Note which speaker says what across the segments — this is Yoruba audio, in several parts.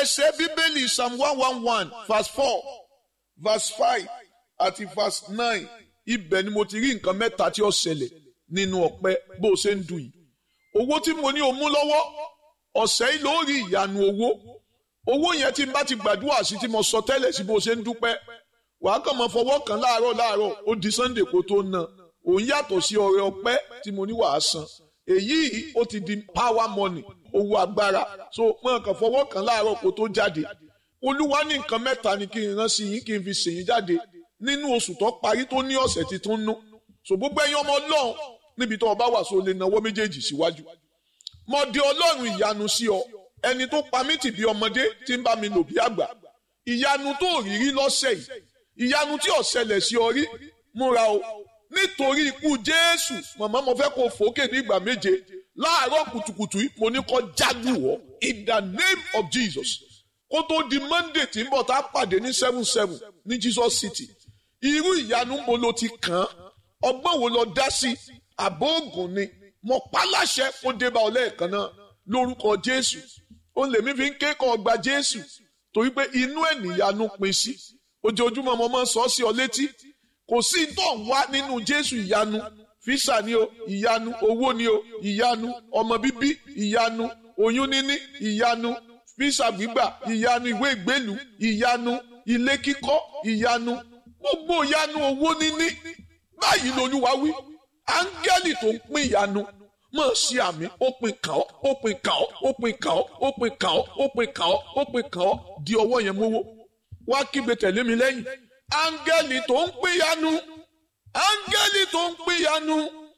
Speaker 1: ẹsẹ̀ bíbélì psalm one one one verse four verse five àti verse nine ibẹ̀ ni mo ti rí nǹkan mẹ́ta tí ó ṣẹlẹ̀ nínú ọ̀pẹ bó o ṣe ń dùn yìí owó tí mo ní o mú lọ́wọ́ ọ̀sẹ̀ yìí ló rí ìyanu owó owó yẹn tí n bá ti gbàdúrà sí tí mo sọ tẹ́lẹ̀ sí bó o ṣe ń dúpẹ́ wàá kàn mọ́ fọwọ́ kan láàárọ̀ láàárọ̀ ó di sunday kó tó ná òun yàtọ̀ sí ọrẹ ọpẹ́ tí mo ní wàá san èyí ó ti di power money owó agbára so mọ̀ kàn fọwọ́ kan láàárọ̀ kó tó jáde olúwa ní nǹkan mẹ́ta ni kí n rán sí yín kí n fi ṣèyín jáde nínú oṣù tó parí tó ní ọ̀sẹ̀ tí tó ń nú so gbogbo ẹ̀yin ọmọ ọlọ́run níbi tó o bá wà so lè nawọ́ méjèèjì síwájú mo di ọlọ́run ìyanu sí ọ ẹni tó pa mí tì bí ọmọdé tí ń bá mi lò bí àgbà ìyanu tó rírí lọ́sẹ̀ yìí ìyanu tí ó ṣẹlẹ̀ sí ọ rí múra o nítorí ikú jésù màmá mo fẹ́ kó fòókè ní ìgbà méje láàárọ̀ kùtùkùtù yìí mo ní kó jágù wọ́ in the name of jesus kó tó di monday tí ń bọ̀ tá a pàdé ní seven seven ní jesus city irú ìyanu mo lo ti kàn án ọgbọ́n wo lọ dá sí àbó ògùn ni mo pa láṣẹ kó dé bá ọ lẹ́ẹ̀kan náà lórúkọ jésù ó lèmi fi ń kékọ̀ọ́ gba jésù torí pé inú ẹ̀ níyanu pin sí ojoojúmọ́ mo máa ń sọ ọ́ sí ọ létí kò sí tó ń wá nínú jésù ìyanu físà ni o ìyanu owó ni o ìyanu ọmọ bíbí ìyanu oyún níní ìyanu físà gbígbà ìyanu ìwé ìgbélú ìyanu ilé kíkọ́ ìyanu gbogbo ìyanu owó níní báyìí lolúwa wí áńgẹ́lì tó ń pín ìyanu mọ̀ sí àmì ó pin kàn ọ́ ó pin kàn ọ́ ó pin kàn ọ́ ó pin kàn ọ́ ó pin kàn ọ́ ó pin kàn ọ́ di ọwọ́ yẹn mówó wá kígbe tẹ̀lé mi lẹ́yìn áńgẹ́lì tó ń pín ìyanu áńgẹ́lì tó ń pín ìyanu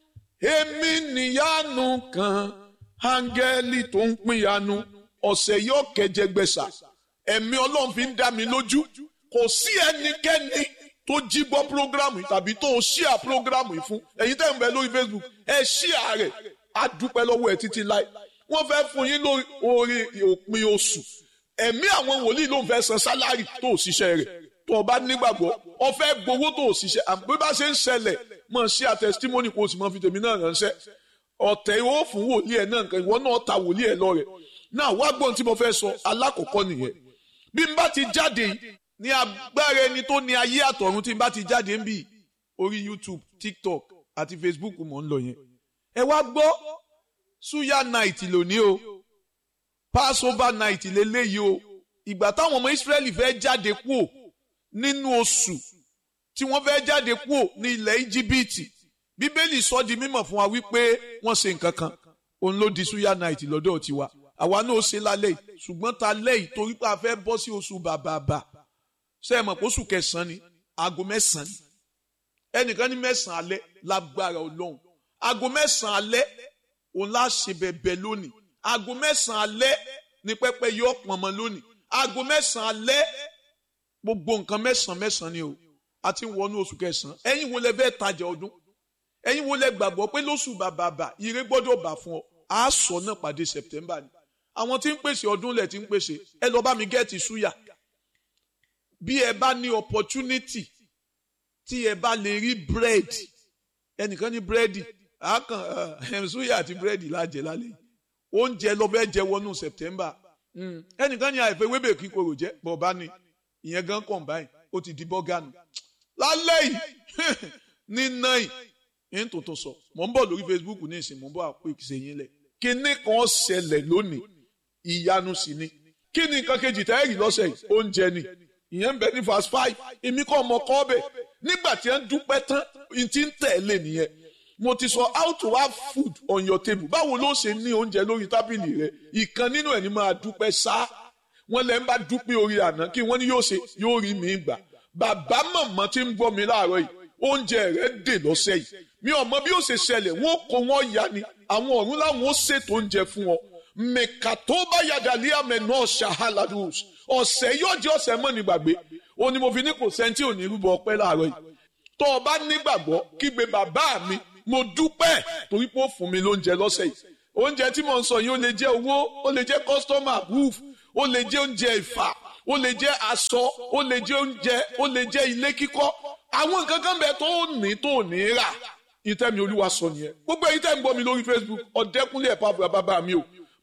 Speaker 1: èmi níyanu kan áńgẹ́lì tó ń pín ìyanu ọ̀sẹ̀ yóò kẹjẹgbẹ̀sà ẹ̀mí ọlọ́run fi ń dá mi lójú kò sí ẹnikẹ́ni tó jí gbọ́ prógrámù yìí tàbí tó ṣíà prógrámù yìí fún ẹ̀yin tẹ́ ń bẹ lórí Facebook ẹ ṣíà rẹ̀ á dúpẹ́ lọ́wọ́ ẹ̀ títí láì wọ́n fẹ́ fún yín lórí òpin oṣù ẹ̀mí àwọn wòlíì ló ń fẹ́ san sálárì tó ṣiṣẹ́ rẹ̀ tó o bá nígbàgbọ́ o fẹ́ gbowó tó ṣiṣẹ́ àbí bá ṣe ń ṣẹlẹ̀ mọ̀ ṣíà testimony kò sì mọ̀ fi tèmi náà ránṣẹ́ ọ̀tẹ̀ ìwọ fún wòlíì ẹ̀ náà nǹkan ìwọ náà ta wòlíì ẹ̀ lọ rẹ̀ náà wá gbọ́n tí mo fẹ́ sọ alákọ̀ọ́kọ́ nìyẹn bí n bá ti jáde ní agbára ẹni tó ní ayé àtọ̀run tí n bá ti jáde ń bì orí YouTube TikTok àti Facebook mò ń lọ yẹn ẹ wá gbọ́ suya night lónìí o Passover night lélẹ́yìí o ìgbà táwọn ọmọ Israẹli fẹ́ jáde kúò nínú oṣù tí wọ́n fẹ́ jáde kúò ní ilẹ̀ Íjíbítì Bíbélì sọ di mímọ̀ fún wa wípé wọ́n ṣe nǹkan kan òun ló di suya night lọ́dọ̀ tiwa àwa náà ṣe lálẹ́ yìí ṣùgbọ́n ta lẹ́yìn torí pé a fẹ́ bọ́ sí oṣù bàbàbà ṣe é mọ̀ pé oṣù kẹsàn-án ni aago mẹ́sàn-án ni ẹnìkan ní mẹ́sàn-án alẹ́ lágbára ọlọ́run aago mẹ́sàn-án alẹ́ òun lá ṣe bẹ̀bẹ̀ lónìí aago mẹ́sàn-án alẹ́ ní pẹ́pẹ́ yọ pọ̀nmọ́ lónìí aago mẹ́sàn-án alẹ́ gbogbo nǹkan mẹ́sàn-án mẹ́sàn-án ni o a ti ń wọnú oṣù kẹsàn-án ẹ̀yin wo lẹ fẹ́ tajà ọdún ẹ̀yin wo lẹ gbàgbọ́ pé lóṣù bàbàbà ire gbọ́dọ̀ bà fún ọ a sọ náà pàdé September ni àwọn tí ń pèsè ọdún lẹ̀ tí ń pèsè ẹ lọ bá mi gẹ́ẹ̀tì súyà bí ẹ bá ní opportunity tí ẹ bá lè rí bread ẹnìkan ní búrẹ́dì àákàn súyà àti búrẹ́dì lájẹ lálẹ́ oúnjẹ lọ bẹ́ẹ̀ jẹ wọnú September ẹnìkan ní àìfẹ́ wébè kíkorò jẹ́ bọ̀ọ̀bá ni ìyẹn gan combine ó ti di bọ́gànù lálẹ́ yìí ní náà yìí ń tuntun sọ mò ń bọ̀ lórí Facebook ní ìsìn mò ń bọ̀ àpò ìṣèyìn lẹ̀ kíní kan ṣẹlẹ̀ lónìí ìyanu sì ni kí ni nǹkan kejì tẹ́rì lọ́sẹ̀ yìí oúnjẹ ni ìyẹn ń bẹ ní verse five èmi kọ́ ọmọ kọ́ bẹ̀ nígbà tí ẹ ń dúpẹ́ tán n ti ń tẹ̀lé nìyẹn mo ti sọ how to have food on your table báwo ló ṣe ní oúnjẹ lórí tábìlì rẹ ìkan nínú ẹ̀ ní máa dúpẹ́ sá wọn lẹ́ ń bá dúpẹ́ orí àná kí wọ́n ní yóò ṣe yóò rí mi gbà bàbá màmá tí ń gbọ́ mi láàárọ̀ yìí oúnjẹ rẹ dè lọ́sẹ̀ yìí mi ò mọ bí ó ṣe ṣẹlẹ̀ wọ́n kó wọ́n ya ni àwọn ọ̀run láwọn ó ṣètò oúnjẹ fún ọ mẹ̀kàtó bá yàdàlí àmẹ náà ṣàhálàdùs ọ̀sẹ̀ yóò jẹ́ ọ̀sẹ̀ mọ́ ní gbàgbé o ní mo fi ní kò sẹ́ńtì ò ní rúbọ ọpẹ́ láàárọ̀ yìí tó o bá nígbàgbọ́ kígbe bàbá mi mo dúpẹ́ torí pé ó fún mi lóúnjẹ lọ́sẹ̀ yìí oúnjẹ tí mo ń sọ yìí ó lè jẹ́ owó ó lè jẹ́ customer roof ó lè jẹ́ oúnjẹ ìfà ó lè jẹ́ aṣọ ó lè jẹ́ oúnjẹ ó lè jẹ́ ilé kíkọ́ àwọn nǹkan kan bẹ tó ní tó ní rà ìtẹ́mi olúwa sọ nìyẹn gbogbo èyí tẹ́ ń gbọ́ mi lórí Facebook ọ̀dẹ́kúnlé ẹ̀pá bàbá mi o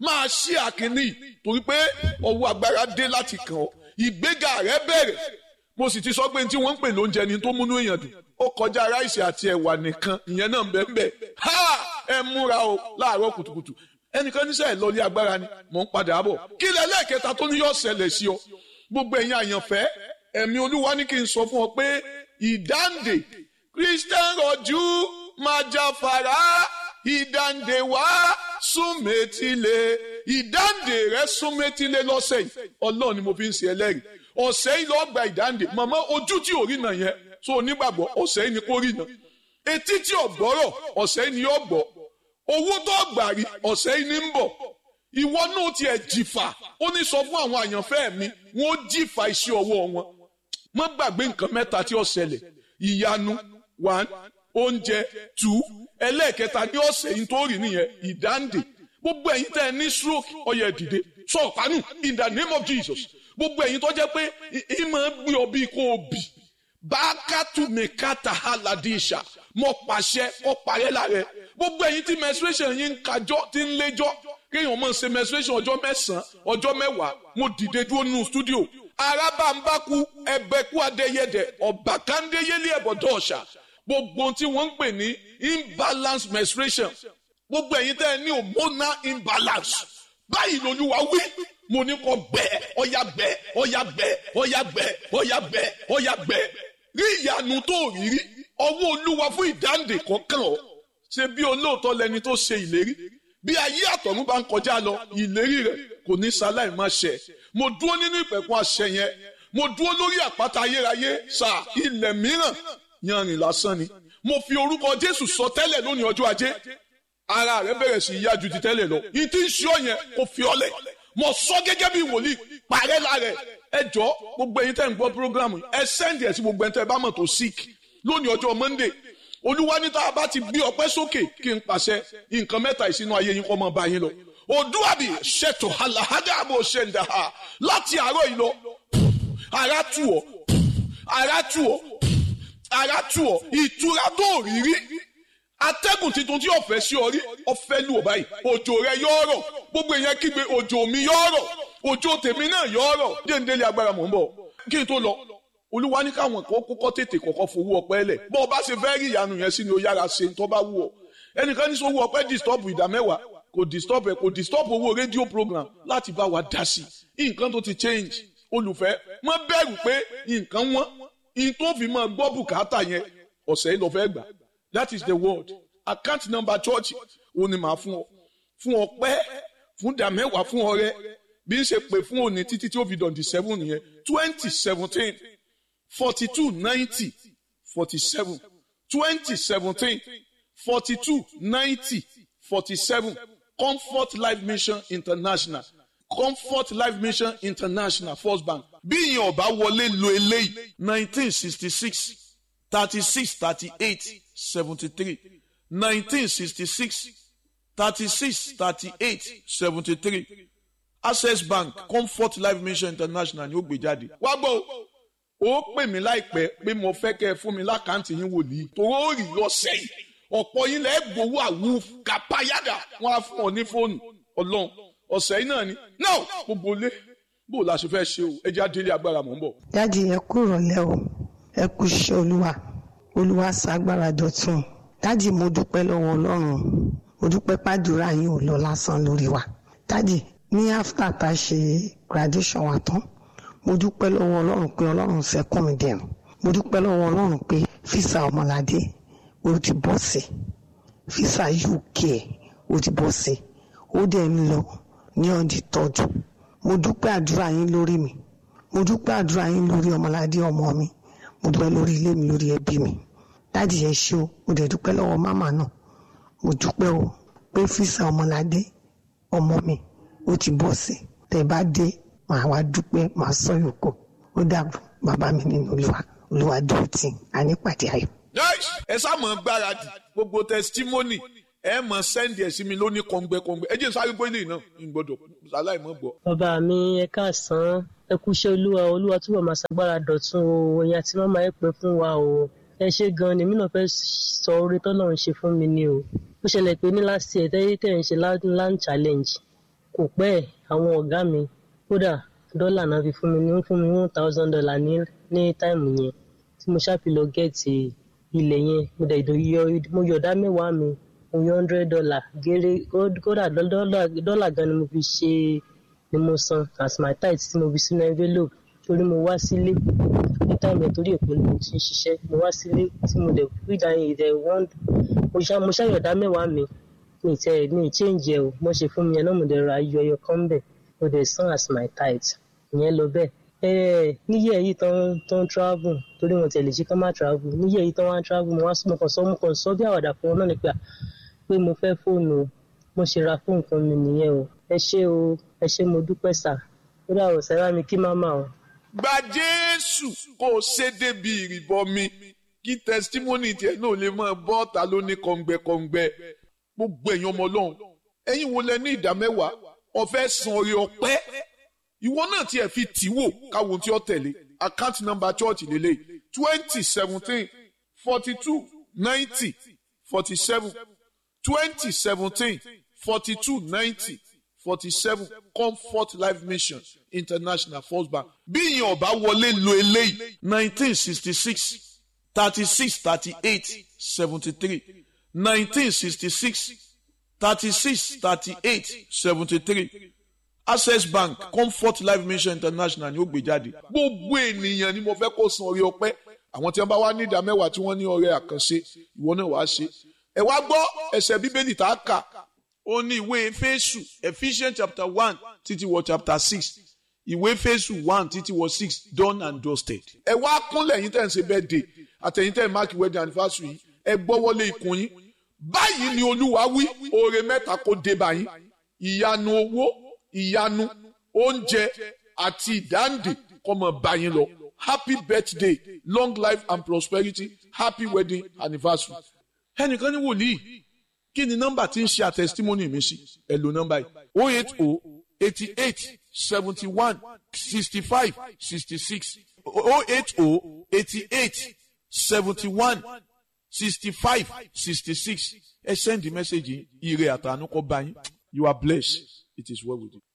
Speaker 1: máa ṣí àkíní torí pé ọwọ́ agbára dé láti kàn ọ́ ìgbéga rẹ bẹ̀rẹ̀ mo sì ti sọ pé tí wọ́n ń pè lóúnjẹ ni tó múnú èèyàn dùn ó kọjá ráìsì àti ẹ̀wà nìkan ìyẹn náà ń bẹ ń bẹ ha ẹ múra o láàárọ̀ kùtùkùtù ẹnìkan níṣẹ́ ìlọlé agbára ni mò ń padà bọ̀ kí lẹ lẹ́ẹ̀kẹta tó ní yóò ṣẹlẹ̀ sí ọ gbogbo ẹ̀yin àyànfẹ́ ẹ̀mí olúwa ní kí n sọ fún ọ pé ìdáǹdè christian rọ̀jú máa jáfara ìdáǹdè wá súnmẹ́tìlẹ̀ ìdáǹdè rẹ súnmẹ́tìlẹ̀ lọ́sẹ̀ yìí ọlọ́run ni mo fi ń ṣe ẹlẹ́rìí ọ̀sẹ̀ yìí lọ́ọ́ gba ìdáǹdè màmá ojú tí ò rí nà yẹn tó onígbàgbọ́ ọ̀sẹ̀ yìí ni kò rí nà etí tí ò gbọ́rọ̀ ọ̀sẹ̀ yìí ni yóò gbọ́ owó tó gbà rí ọ̀sẹ̀ yìí ni ń bọ̀ ìwọ náà tiẹ̀ jìfà ó ní sọ fún àwọn àyànfẹ́ mi wọ́n jìfà iṣẹ́ ọwọ́ wọn má gbàgbé nǹkan mẹ́ta tí ó ṣẹlẹ̀ ìyanu one oúnjẹ two ẹlẹ́ẹ̀kẹta ní ọ̀sẹ̀ yìí tó rí nìyẹn ìdáǹdè gbogbo ẹ̀yin tẹ́ ẹ ní stroke ọyẹ dìde sọ̀pánù in the name of Jesus gbogbo ẹ̀yin tó jẹ́ pé ìmọ̀ gbé ọ bíi kó o bì bákàtú mẹ́kàtà aládìsà mọ̀ pàṣẹ ọ parẹ́ lára gbogbo ẹ̀yin tí menstruation yín ń kájọ́ tí ń léjọ́ kéèyàn máa ṣe menstruation ọjọ́ mẹ́sàn-án ọjọ́ mẹ́wàá mo dìde dúró nínú studio arábàǹbákú ẹbẹ̀kú adéyẹdẹ ọ̀bàkàndéyẹlé ẹ̀bọ̀dọ̀ ọ̀ṣà gbogbo tí wọ́n ń pè ní imbalance menstruation gbogbo ẹ̀yin tẹ́ ẹ ní hormonal imbalance báyìí lolúwa wí mo ní kó gbẹ ọyà gbẹ ọyà gbẹ ọyà gbẹ ọyà gbẹ ọyà gbẹ rí ìyanu tó rí rí ọwọ́ olúwa fún ìdáǹdè kọ̀ọ̀kan ọ̀ ṣe bí olóòótọ́ lẹni tó ṣe ìlérí bí ayé àtọ̀run bá ń kọjá lọ ìlérí rẹ̀ kò ní sáláì má ṣẹ mo dúró nínú ìpẹ̀kun àṣẹ yẹn mo dúró lórí àpáta ayérayé sà ilẹ̀ mìíràn yanrìn lásán ni mo fi orúkọ jésù sọ tẹ́lẹ̀ lónìí ọjọ́ ajé ara rẹ bẹ̀rẹ̀ sí yá ju ti tẹ́lẹ̀ lọ yìí tí ń ṣe ọ yẹn kò fi ọlẹ̀ mo sọ gẹ́gẹ́ bí wòlíì parẹ́ lára ẹ jọ gbogbo ẹ̀yin tẹ́ ń gbọ́ programu ẹ sẹ́ndì ẹ̀ sí gbogbo ẹ̀yin tẹ́ bá mọ̀ tó sick lónìí ọjọ́ monday olúwa ní tá a bá ti gbé ọpẹ́ sókè kí n pàṣẹ nǹkan mẹ́ta ìsínú ayé yín kọ́ mọ́ bá yín lọ òdúwàbí ṣètò àlàhádà àbò ṣẹ̀ǹdà láti àárọ̀ yìí lọ ara tù ọ́ ara tù ọ́ ara tù ọ́ ìtura tó rí rí atẹ́gùn tuntun tí ọ̀fẹ́ sí ọ rí ọ̀fẹ́ lù ọ́ báyìí òjò rẹ yọ ọ̀rọ̀ gbogbo èèyàn kígbe òjò mi yọ ọ̀rọ̀ òjò tèmi náà yọ ọ̀rọ̀ déńdélé agbára mọ̀ ń bọ̀ kí n tó lọ olúwa ní káwọn kan kọ́kọ́ tètè kọ́kọ́ fowó ọpẹ́ lẹ̀ bọ́ ọ bá ṣe fẹ́ rí ìyanu yẹn sí ni ó yára ṣe ń tọ́ bá wù ọ́ ẹnìkan ní sọ́wọ́ ọpẹ́ disturb ìdá mẹ́wàá kò disturb ẹ̀ kò disturb owó rédíò program láti bá wa dá sí i nǹkan tó ti change olùfẹ́ má bẹ̀rù pé nǹkan wọ́n in tó fi máa gbọ́ bùkátà yẹn ọ̀sẹ̀ yìí lọ fẹ́ gbà that is the word account number church òun ni màá fún ọ fún ọpẹ́ fún ìdá mẹ́wàá fún ọrẹ bí n ṣe pè fún òní títí tí ó fi dọ̀dí seven yẹn twenty seventeen forty-two ninety forty-seven twenty seventeen forty-two ninety forty-seven comfort life mission international comfort life mission international first bank bí ìyẹn ọba wọlé lo eléyìí nineteen sixty six thirty six thirty eight seventy three nineteen sixty six thirty six thirty eight seventy three access bank comfort life mission international ni ó gbé jáde wá gbọ́ ó pè mí láìpẹ́ pé mo fẹ́ kẹ́ ẹ fún mi lákàntì yín wòlíì torí ó rí lọ́sẹ̀ yìí ọ̀pọ̀ yín lẹ́ẹ̀ gbowó àwù kàpáyàdà wọ́n á fún ọ ní fóònù ọlọ́run ọ̀sẹ̀ yìí náà ni náà gbogbo lé bó o la ṣe fẹ́ ṣe o ẹ jẹ́ àdélé agbára mọ̀ ń bọ̀.
Speaker 2: dáàdi ẹ kú ìrọ̀lẹ́ o ẹ kú iṣẹ́ olúwa olúwa ṣàgbára dọ̀tun dáàdi mo dúpẹ́ lọ́wọ́ ọlọ́run mo dúpẹ́ pàdúrà yín ò lọ lásán lórí wa dáàdi ní after tá a ṣe graduation wa tán mo dúpẹ́ lọ́wọ́ ọlọ́run pé ọlọ́run sẹ́kùn mi dẹ̀rùn mo dúpẹ́ lọ́wọ́ ọlọ́run pé físà ọmọládé ó ti bọ́ sí físà uk ó ti bọ́ sí ó dẹ̀ ń lọ ní ọ̀dì tọ́jú mo dúpẹ́ àdúrà yín lórí mi mo dúpẹ́ àdúrà yín lórí ọmọládé ọmọ mi mo dúpẹ́ lórí ilé mi lórí ẹbí mi dáàdì yẹn ṣe o mo dẹ̀ dúpẹ́ lọ́wọ́ mámà náà mo dúpẹ́ o pé físà ọmọládé ọmọ mi ó ti bọ́ sí tẹ̀ bá dé màá wá dúpẹ́ màá sọ yòókù ó dàbọ̀ bàbá mi nínú olúwa olúwa dúró tì ànípàdé ayọ̀.
Speaker 1: ẹ sá mọ̀ gbáradì gbogbo testimony ẹ mọ̀ sẹ́ndì ẹ̀ sí mi lónìí kọ̀ǹgbẹ́kọ̀ǹgbẹ́ ẹ jẹ́ sáré gbé lè náà ń gbọ́dọ̀ sáláì mọ̀ gbọ́.
Speaker 3: bàbá mi ẹ káàsán ẹ kúṣẹ́ olúwa olúwa túbọ̀ máa ṣàgbára dọ̀tun o ẹ̀yin àti màmá ẹ pẹ́ fún wa o ẹ ṣe gan ni mí náà fẹ́ sọ oore tọ́lọ́run ṣe fún mi ni o ó ṣẹlẹ̀ pé ní last year tẹ́yẹ́ tẹ̀ ń ṣe land challenge kò pẹ́ ẹ̀ àwọn ọ̀gá mi kódà dọ́là náà fi fún mi ní fún mi one thousand dollar ní ní táìmù yẹn tí mo ṣáà fi lọ gẹ̀ẹ́tì ilẹ̀ yẹn mo dẹ̀ yọ mo yọ̀dá mẹ́wàá mi mo yọ hundred dollar géré kódà dọ́là gan ni mo fi ṣe ni mo san as my tithe tí mo fi sínú envelope torí mo wá sílé ní táìmù ẹ̀ torí èkó ni mo ti ń ṣiṣẹ́ mo wá sílé tí mo dẹ̀ fi dá ìdẹ̀ wọ́n mo ṣàyọ̀dá mẹ́wàá mi mi tẹ mi change ẹ o mo ṣe fún mi yẹn náà mo dẹ̀ ra ayọ̀ ẹyọ kan bẹ̀ mo dẹ̀ san as my tithe ìyẹn lọ bẹ́ẹ̀ ẹ níyẹ̀ yìí tán tán travel torí wọn tẹ̀lé ṣe kán má travel níyẹ̀ yìí tán wá travel mo wá mo kàn sọ mo kàn sọ bí àwàdà fún wọn náà ni pé pé mo fẹ́ fóònù o mo ṣe ra fóònù kan mi nìyẹn o ẹ ṣé o ẹ ṣé mo dúpẹ́ sà ó dà o sẹ́rà mi kí máma o.
Speaker 1: gba jésù kó o ṣe débi ìrìbọmi kí tẹsítímọ́nì tiẹ̀ náà lè máa bọ́ ọ̀tá lóní kọ̀ǹgbẹ̀kọ̀ǹgbẹ̀ gbogbo ẹ̀yin ọmọ ọlọ́run ẹ̀yin wo lẹ ní ìdá mẹ́wàá ọ̀fẹ́ san orí ọpẹ́ ìwọ náà tiẹ̀ fi tì wò káwọn tí ó tẹ̀lé account number church lélẹ̀ twenty seventeen forty two ninety forty seven twenty seventeen forty two ninety forty seven comfort life mission international first bank bí ìyẹn ọba wọlé lo eléyìí nineteen sixty six thirty six thirty eight seventy three nineteen sixty six thirty six thirty eight seventy three access bank comfort life mission international ni ó gbé jáde gbogbo ènìyàn ni mo fẹ́ kó san orí ọpẹ́ àwọn tí wọ́n bá wá ní ìdá mẹ́wàá tí wọ́n ní ọrẹ àkànṣe ìwọ náà wàá ṣe ẹ wá gbọ́ ẹsẹ̀ bíbélì tá a kà ó ní ìwé Éfésù Ephesians chapter one títí wọ chapter six ìwé Éfésù one títí wọ six done and dusted ẹ wá kúnlẹ̀ yín tẹ̀ ń ṣe birthday àtẹ̀yìn tẹ̀ ń mark wedding anniversary yìí ẹ gbọ́wọ́lé ikùn yín báyìí ni olúwa wí oore mẹ́ta kó dé báyìí ìyanu owó ìyanu oúnjẹ àti ìdáǹdè kó máa bá yín lọ happy birthday long life and prosperity happy wedding anniversary. ẹnìkan ní wòlíì kí ni nọ́mbà tí ń ṣe àtẹsítímọ́nì mi sí ẹ lo nọ́mbà yìí o eight o eighty eight seventy one sixty five sixty six o eight o eighty eight seventy one sixty-five sixty-six ẹ send the message ire àtànú kọ bá yín you are blessed it is well with you.